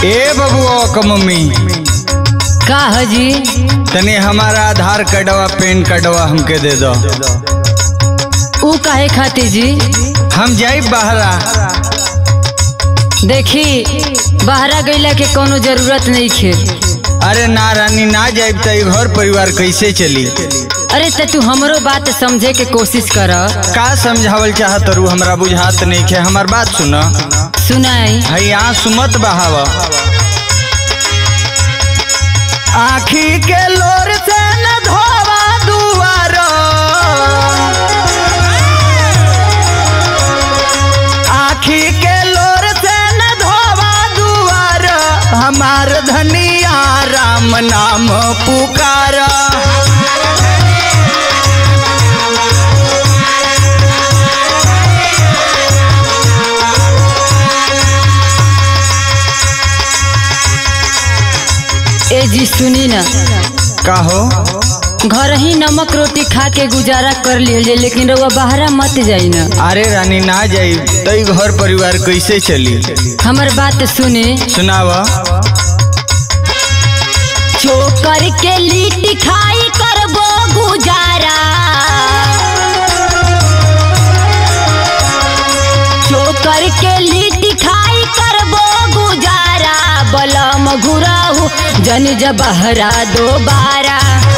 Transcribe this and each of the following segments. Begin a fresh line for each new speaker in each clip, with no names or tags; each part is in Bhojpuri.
ए बबुआ क मम्मी
का हजी
तनी हमारा आधार कार्डवा पैन कार्डवा हमके दे दो
ऊ काहे खातिर जी
हम जाई बहरा
देखी बहरा गईला के कोनो जरूरत नहीं खे
अरे ना रानी ना जाइब त ई घर परिवार कैसे चली
अरे त तू हमरो बात समझे के कोशिश कर
का समझावल चाहत रू हमरा बुझात नहीं खे हमार बात सुन
सुनाई
हई आंसू मत बहाव आखी के लोर से न धोवा दुआर आखी के लोर से न धोवा दुआर हमार धनिया राम नाम पुकार
ए जी सुनी ना
कहो
घर ही नमक रोटी खा के गुजारा कर लिहल जाए लेकिन रउआ बहरा मत जाई ना
अरे रानी ना जाई तो ई घर परिवार कैसे चली
हमर बात सुने
सुनावा
चोकर के लिट्टी खाई करबो गुजारा चोकर के लिट्टी खाई करबो गुजारा बलम घुराहू जन जबहरा दोबारा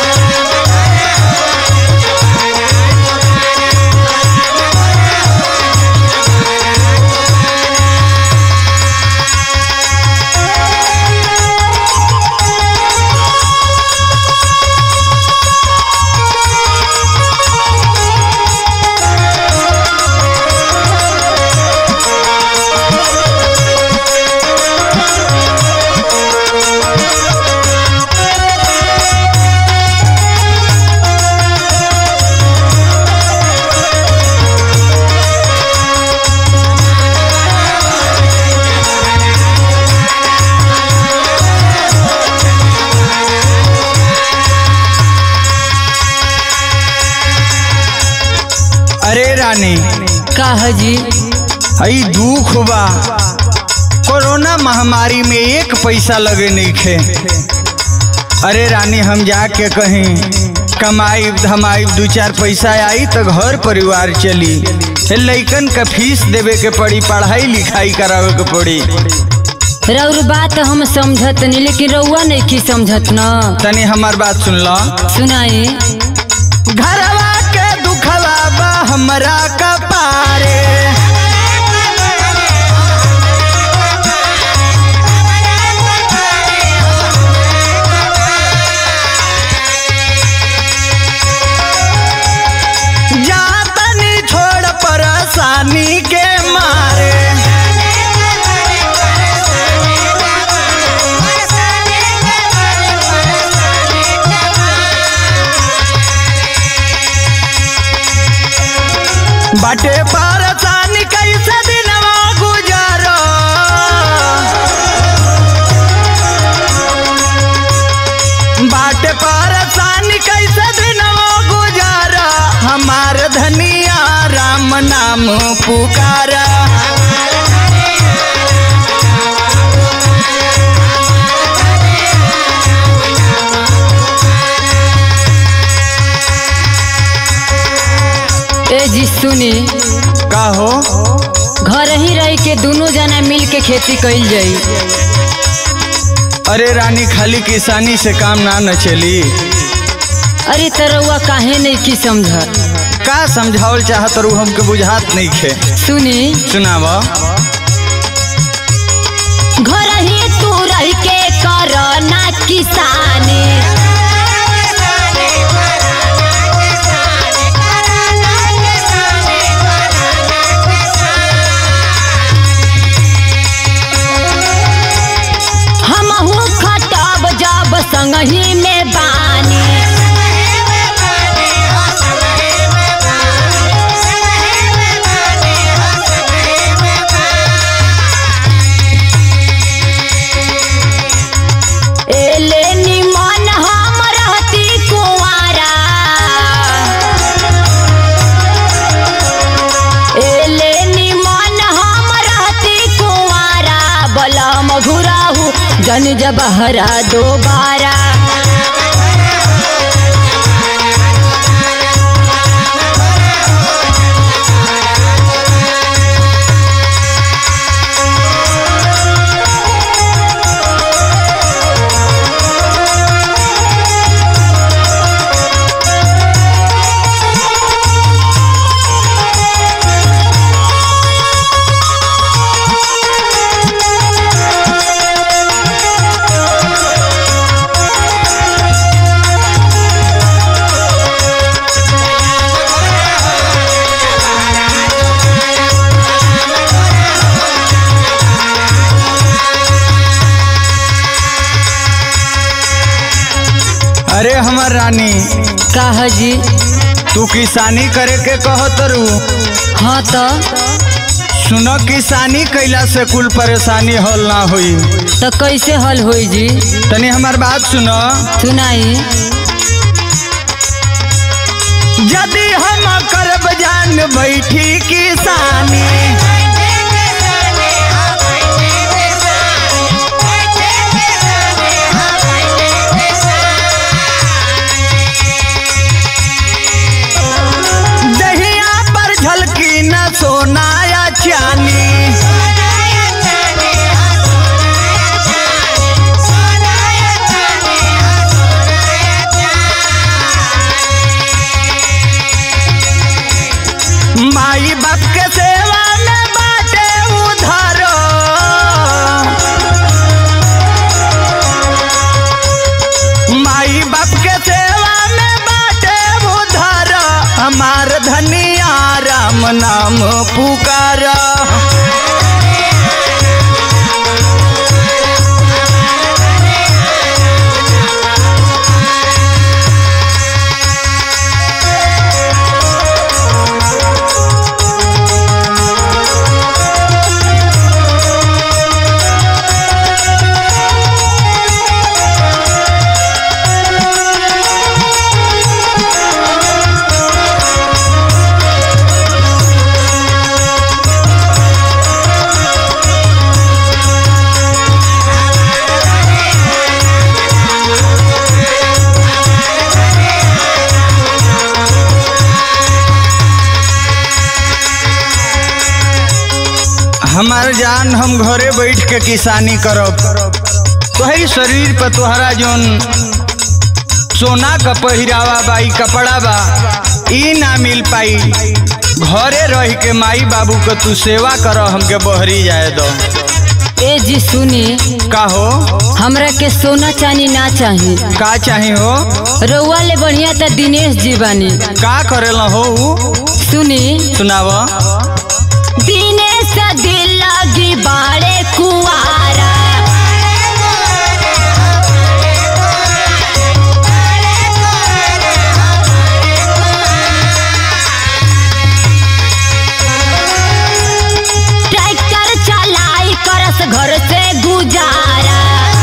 अरे रानी
का हजी
हई दुख बा कोरोना महामारी में एक पैसा लगे नहीं खे अरे रानी हम जाके कहीं कमाई धमाई दू चार पैसा आई तो घर परिवार चली हे लइकन का फीस देवे के पड़ी पढ़ाई लिखाई करावे के पड़ी
रउर बात हम समझत नहीं लेकिन रउआ नहीं की समझत ना
तनी हमार बात सुन लो
सुनाई
घरवा के दुखवा बा हमरा कपारे जा तनी छोड़ परेशानी के मारे बाटे परेशानी कैसे दिनवा गुजारो बाटे परेशानी कैसे दिनवा गुजारा हमार धनिया राम नाम पुकारा
ए जी सुनी
का हो
घर ही रह के दोनों जना मिल के खेती कइल जाई
अरे रानी खाली किसानी से काम ना न चली
अरे तरौआ काहे नहीं की समझ
का समझावल चाहत रू हमके बुझात नहीं खे
सुनी
सुनाव
घर ही तू रह के कर ना किसानी हमहू खटब जब संगही में बानी एले निमन हम जन जबहरा दोबारा
अरे हमर रानी
का जी
तू किसानी करे के कहत रू
हाँ तो
सुनो किसानी कैला से कुल परेशानी हल ना हुई
तो कैसे हल होई जी
तनी हमार बात सुनो
सुनाई
यदि हम करब जान बैठी किसानी दहिया पर झलकी न सोना या चानी माई बाप के सेवा में बाटे उधर माई बाप के सेवा में बाटे उधर हमार धनिया राम नाम पुकार हमार जान हम घरे बैठ के किसानी करब तोहरी शरीर पर तोहरा जोन सोना का पहिरावा बा ई कपड़ा बा ई ना मिल पाई घरे रह के माई बाबू के तू सेवा कर हमके बहरी जाए दो
ए जी सुनी
का हो
हमरा के सोना चांदी ना चाही
का चाही हो
रउआ ले बढ़िया त दिनेश जी बानी
का करेला हो उ?
सुनी
सुनाव
दिनेश दिल लगी बाड़े कुआरा ट्रैक्टर चलाई करस घर से गुजारा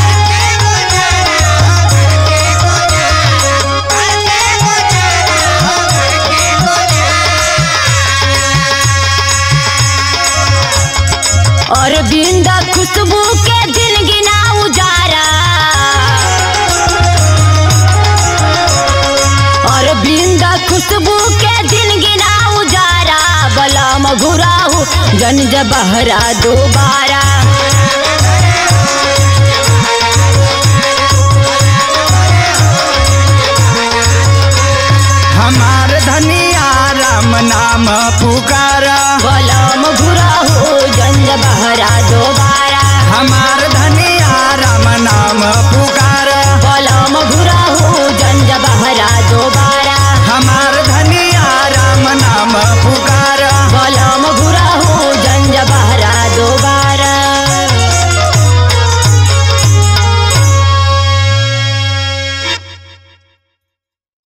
और बिंदा खुशबू के दिन गिना उजारा और बिंदा खुशबू के दिन गिना उजारा बलम घुराऊ जन जबहरा दोबारा
हमार धनिया राम नाम पुकारा
बलम घुराऊ जन जबहरा दोबारा
हमार धनिया राम नाम पुकारा
बलम घुराऊ जन जबहरा दोबारा